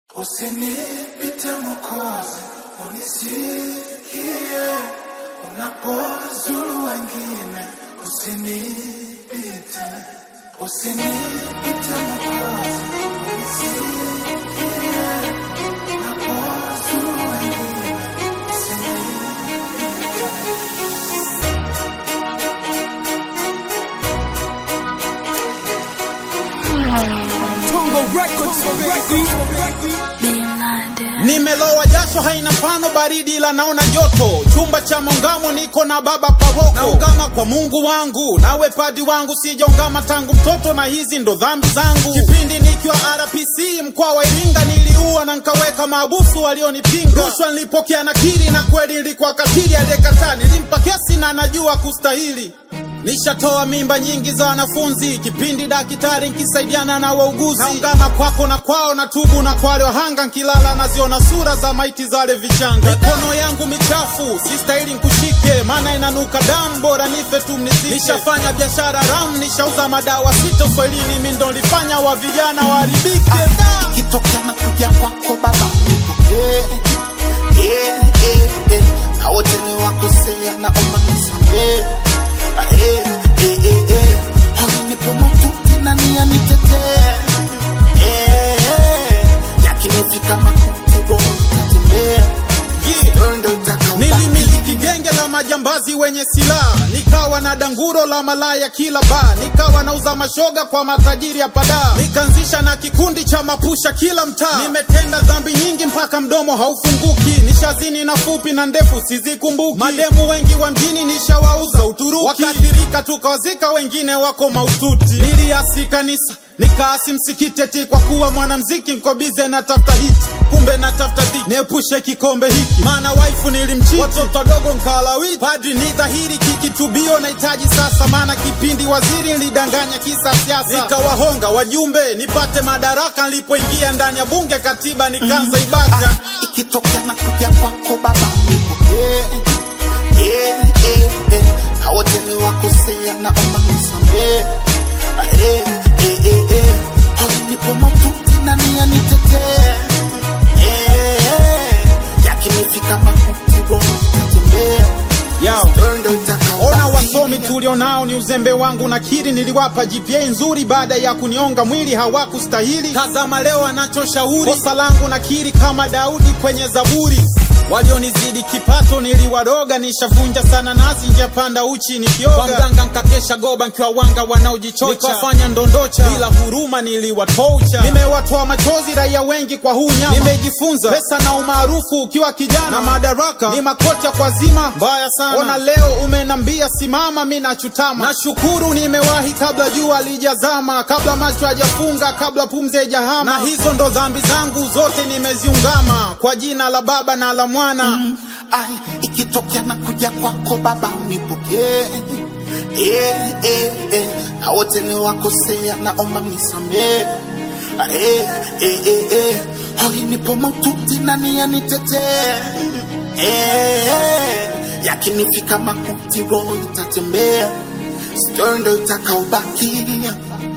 Usinipite Mwokozi, unisikie unapozuru wengine, usinipite, usinipite Mwokozi, unisikie unapozuru wengine, usinipite. Nimelowa jasho haina mfano baridi ila naona joto chumba cha maungamo niko na baba paroko naungama kwa Mungu wangu nawe padi wangu sijaungama tangu mtoto na hizi ndo dhambi zangu kipindi nikiwa RPC mkoa wa Iringa niliua na nkaweka maabusu walionipinga rushwa nilipokea nakiri na kweli nilikuwa katili aliyekataa nilimpa kesi na najua kustahili Nishatoa mimba nyingi za wanafunzi, kipindi daktari nkisaidiana na wauguzi. Naungana kwako na kwao na tubu na kwa wale wahanga, nkilala naziona sura za maiti za wale vichanga. Mikono yangu michafu sistahili nkushike, maana inanuka damu, bora nife tu mnizike. Nishafanya biashara ram, nishauza madawa sita uswahilini, mimi ndo nilifanya wa vijana waharibike. Da! ikitokea na kuja kwako baba nipokee yeah, yeah, yeah. na wote ni wakosea naomba nisamee Ah, eh, eh, eh, eh. Hawanipo maututi na nia nitetee Eh, eh. yakinifika makuti roho itatembea Yeah. Wewe ndo utakaobaki. Nilimiliki genge la majambazi wenye silaha, nikawa na danguro la malaya kila baa, nikawa nauza mashoga kwa matajiri ya padaa, nikaanzisha na kikundi cha mapusha kila mtaa. Nimetenda dhambi nyingi mpaka mdomo haufunguki, nishazini na fupi na ndefu sizikumbuki. Mademu wengi wa mjini nishawauza Uturuki, wakaathirika tukawazika, wengine wako maututi. Niliasi kanisa nikaasi msikiti eti kwa kuwa mwanamziki nko bize na tafuta hiti, kumbe na tafuta dhiki, niepushe kikombe hiki, maana waifu nilimchiti, watoto wadogo nkalawiti. Padri ni dhahiri kikitubio nahitaji sasa, maana kipindi waziri nilidanganya kisa siasa, nikawahonga wajumbe nipate madaraka. Nilipoingia ndani ya bunge katiba nikaanza ibada ikitokea na kuja kwako baba nipokee yeah, yeah, yeah. na wote ni wakosea naomba nisamee Ah, eh, eh, eh, eh. hawanipo maututi na nia nitetee Eh, eh. yakinifika makuti roho itatembea Yao. Wewe ndo utakaobaki. Ona wasomi tulionao ni uzembe wangu, nakiri niliwapa GPA nzuri baada ya kunionga mwili, hawakustahili. Tazama leo anachoshauri, kosa langu nakiri kama Daudi kwenye Zaburi. Walionizidi kipato niliwaroga, nishavunja sana nasi njia panda uchi nikioga. Kwa mganga nkakesha goba nkiwa wanga wanaojichocha, nikawafanya ndondocha bila huruma niliwatoucha. Nimewatoa machozi raia wengi kwa huu nyama, nimejifunza pesa na umaarufu ukiwa kijana na madaraka ni makocha kwa zima mbaya sana. Ona leo umenambia simama, mi nachutama. Nashukuru nimewahi kabla jua lijazama, kabla macho hajafunga, kabla pumzi haijahama. Na hizo ndo dhambi zangu zote nimeziungama, kwa jina la Baba na la Mwana Ai, ikitokea na kuja kwako baba unipokee yeah, yeah, yeah. na wote ni wakosea naomba nisamee Ah, eh, eh, eh, eh. hawanipo maututi na nia nitetee eh, eh. yakinifika makuti roho itatembea stori ndo itakaobaki